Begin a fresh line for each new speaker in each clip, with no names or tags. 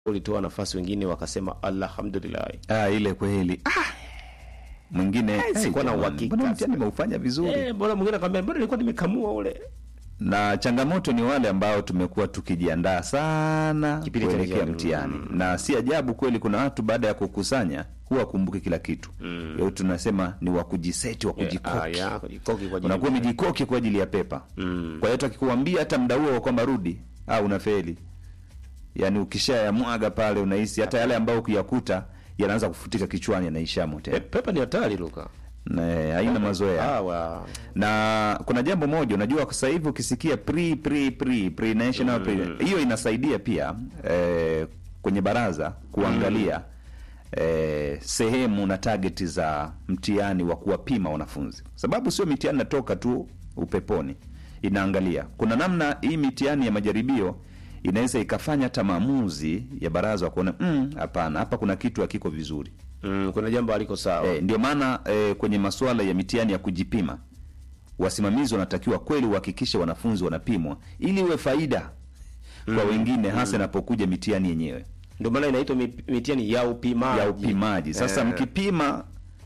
ulitoa nafasi, wengine wakasema alhamdulillah.
Ah, ile kweli. Ah. Mwingine
Eh, sikuwa na
jamani,
uhakika.
mbona mtihani umeufanya vizuri?
Eh, mbona mwingine akamwambia mbona nilikuwa nimekamua ule.
na changamoto ni wale ambao tumekuwa tukijiandaa sana
Kipindi cha
kuelekea
mtihani.
mtihani na si ajabu kweli kuna watu baada ya kukusanya huwa kumbuki kila kitu mm. tunasema ni wa kujiseti wa
Eh,
kujikoki
ah, ya, kujikoki kwa ajili
unakuwa
ya-
umejikoki kwa ajili ya pepa
Mm.
kwa hiyo hata akikuambia hata mda huo kwamba rudi au unafeli yaani ukishayamwaga pale unahisi hata yale ambayo ukiyakuta yanaanza kufutika kichwani yanaishamo
Eh,
tena
pepa ni hatari Luka.
Na, eh, haina mazoea
Ah, wa.
na kuna jambo moja unajua kwa sasa hivi ukisikia pre pre pre pre national pre hiyo inasaidia pia eh, kwenye baraza kuangalia eh, sehemu na target za mtihani wa kuwapima wanafunzi sababu sio mitihani natoka tu upeponi inaangalia kuna namna hii mitihani ya majaribio inaweza ikafanya hata maamuzi ya baraza wa kuona "Mm, hapana hapa kuna kitu hakiko vizuri
Mm, kuna jambo aliko sawa.
E, ndio maana e, kwenye masuala ya mitihani ya kujipima wasimamizi wanatakiwa kweli uhakikishe wanafunzi wanapimwa ili iwe faida kwa wengine hasa inapokuja mitihani yenyewe
Ndio maana inaitwa mi- mitihani ya upimaji.
ya upimaji. Sasa
Eh,
mkipima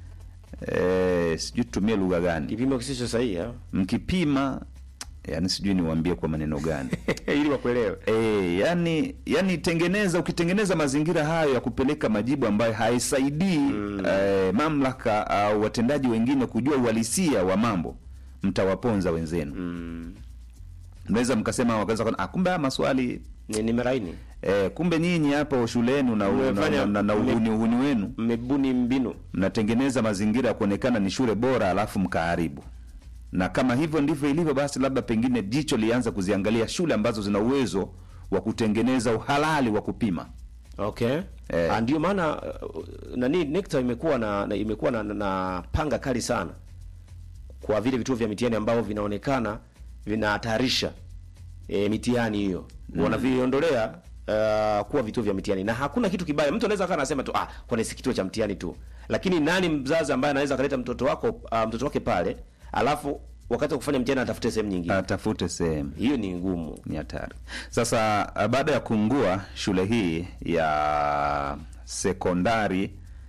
e, sijui tutumie lugha gani,
kipimo kisicho sahihi ah.
mkipima yani sijui niwaambie kwa maneno gani
ili wakuelewe.
E, yani yani tengeneza ukitengeneza mazingira hayo ya kupeleka majibu ambayo haisaidii eh, mamlaka au watendaji wengine kujua uhalisia wa mambo mtawaponza wenzenu
Mm.
mnaweza mkasema wakaweza kuona, ah, kumbe haya maswali
Ni nimeraini.
eh, kumbe nyinyi hapo shuleni na, na,
Mmefanya-
na, na, na
mme-
uhuni uhuni wenu
Mmebuni mbinu.
mnatengeneza mazingira ya kuonekana ni shule bora alafu mkaharibu na kama hivyo ndivyo ilivyo basi labda pengine jicho lianza kuziangalia shule ambazo zina uwezo wa kutengeneza uhalali wa kupima
Okay.
Eh.
Ah, ndio maana uh, nani NECTA imekuwa na, na imekuwa na, na panga kali sana kwa vile vituo vya mitihani ambavyo vinaonekana vinahatarisha e, mitihani hiyo mm. wanaviondolea uh, kuwa vituo vya mitihani na hakuna kitu kibaya. Mtu anaweza akawa anasema tu ah, kwani si kituo cha mtihani tu, lakini nani mzazi ambaye anaweza akaleta mtoto wako uh, mtoto wake pale alafu wakati wa kufanya mtihani atafute sehemu nyingine?
atafute sehemu
Hiyo ni ngumu.
ni hatari sasa ah, baada ya kuungua shule hii ya sekondari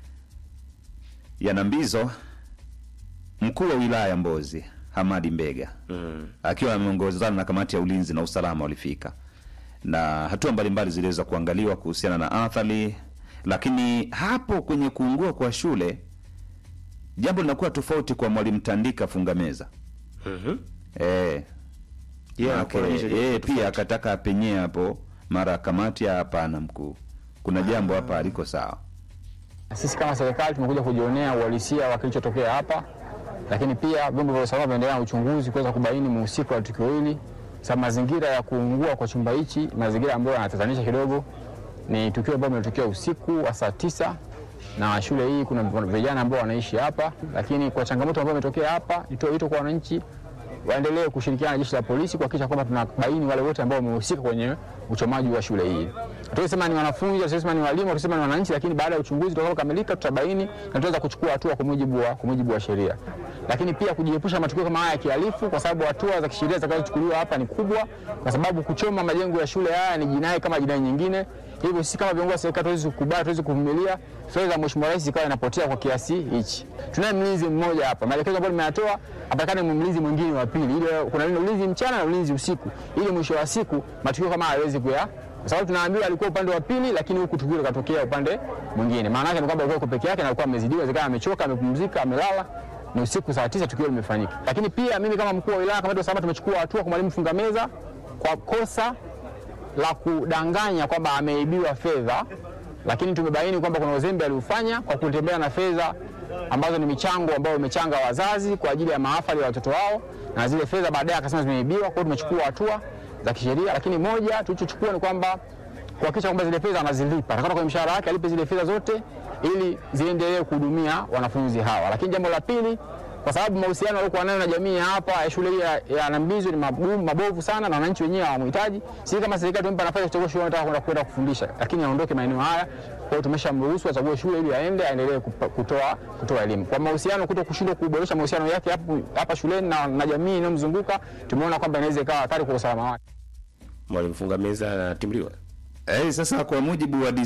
ya nambizo mkuu wa wilaya ya mbozi hamadi mbega
Mm.
akiwa ameongozana na kamati ya ulinzi na usalama walifika na hatua mbalimbali ziliweza kuangaliwa kuhusiana na athari lakini hapo kwenye kuungua kwa shule jambo linakuwa tofauti kwa mwalimu tandika fungameza
Mhm.
eh,
Yeah,
Maanake,
kuonyesha
yeye
tofauti.
pia akataka apenyee hapo mara kamati ya hapana mkuu kuna jambo hapa aliko sawa
Sisi kama serikali tumekuja kujionea uhalisia wa kilichotokea hapa, lakini pia vyombo vya usalama vinaendelea na uchunguzi kuweza kubaini mhusika wa tukio hili. Sa mazingira ya kuungua kwa chumba hichi, mazingira ambayo yanatatanisha kidogo. Ni tukio ambalo limetokea usiku wa saa tisa na shule hii kuna vijana ambao wanaishi hapa, lakini kwa changamoto ambayo imetokea hapa, nitoe wito kwa wananchi waendelee kushirikiana na jeshi la polisi kuhakikisha kwamba tunabaini wale wote ambao wamehusika kwenye uchomaji wa shule hii. Tulisema ni wanafunzi, tulisema ni walimu, tulisema ni wananchi, lakini baada ya uchunguzi utakapokamilika tutabaini na tutaweza kuchukua hatua kwa mujibu wa kwa mujibu wa sheria. Lakini pia kujiepusha matukio kama haya ya kihalifu, kwa sababu hatua za kisheria zitakazochukuliwa hapa ni kubwa, kwa sababu kuchoma majengo ya shule haya ni jinai kama jinai nyingine. Hivyo sisi kama viongozi wa serikali tuwezi kukubali, tuwezi kuvumilia fedha za Mheshimiwa Rais ikawa inapotea kwa kiasi hichi. Tunaye mlinzi mmoja hapa, maelekezo ambayo nimeyatoa, apatikane mlinzi mwingine wa pili, ili kuna ulinzi mchana na ulinzi usiku, ili mwisho wa siku matukio kama haya yaweze kuya kwa sababu tunaambiwa alikuwa upande wa pili, lakini huku tukio likatokea upande mwingine. Maana yake ni kwamba alikuwa yuko peke yake na alikuwa amezidiwa, inawezekana amechoka, amepumzika, amelala. Ni usiku saa tisa tukio limefanyika. Lakini pia mimi kama mkuu wa wilaya, kamati ya usalama, tumechukua hatua kwa mwalimu Fungameza kwa kosa la kudanganya kwamba ameibiwa fedha, lakini tumebaini kwamba kuna uzembe aliufanya kwa kutembea na fedha ambazo ni michango ambayo wamechanga wazazi kwa ajili ya mahafali ya watoto wao, na zile fedha baadaye akasema zimeibiwa. Kwa hiyo tumechukua hatua za kisheria, lakini moja tulichochukua ni kwamba kuhakikisha kwamba zile fedha anazilipa, atakata kwenye mshahara wake alipe zile fedha zote ili ziendelee kuhudumia wanafunzi hawa. Lakini jambo la pili, kwa sababu mahusiano aliokuwa nayo na jamii ya hapa ya shule hii ya, ya Nambizo ni magumu mabovu sana, na wananchi wenyewe hawamhitaji. Sisi kama serikali tumempa nafasi ya kuchagua shule anataka kwenda kwenda kufundisha, lakini aondoke maeneo haya. Kwa hiyo tumeshamruhusu achague shule ili aende aendelee kupa- kutoa kutoa elimu. Kwa mahusiano, kuto kushindwa kuboresha mahusiano yake hapo hapa shuleni na, na jamii inayomzunguka, tumeona kwamba inaweza ikawa hatari kwa usalama wake.
Mwalimu Fungameza anatimliwa.
Eh, sasa kwa mujibu wa